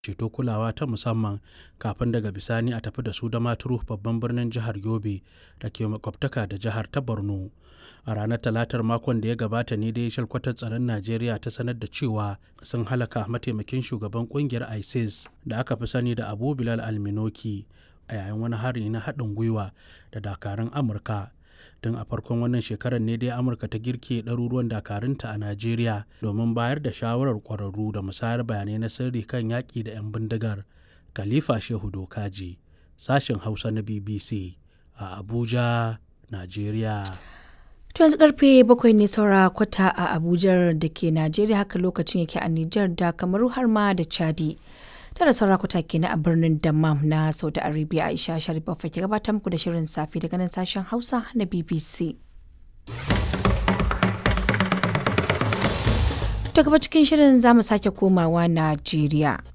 ceto kulawa ta musamman kafin daga bisani a tafi da su da maturu babban birnin jihar yobe da ke makwabtaka da jihar ta borno a ranar talatar makon da ya gabata ne dai shalkwatar tsaron najeriya ta sanar da cewa sun halaka mataimakin shugaban kungiyar isis da aka fi sani da abu bilal alminoki a yayin wani hari na haɗin gwiwa da dakarun amurka tun a farkon wannan shekarar ne dai amurka ta girke ɗaruruwan dakarunta a najeriya domin bayar da shawarar ƙwararru da musayar bayanai na sirri kan yaƙi da 'yan bindigar khalifa shehu dokaji sashen hausa na bbc a abuja najeriya To yanzu karfe bakwai ne saura kwata a Abuja da ke Najeriya haka lokacin yake a Nijar da Kamaru har ma da Chadi. Tara saura kwata ke na a birnin Dammam na Saudi Arabia Aisha Sharif ke gabatar muku da shirin safe daga nan sashen Hausa na BBC. To gaba cikin shirin za mu sake komawa Najeriya.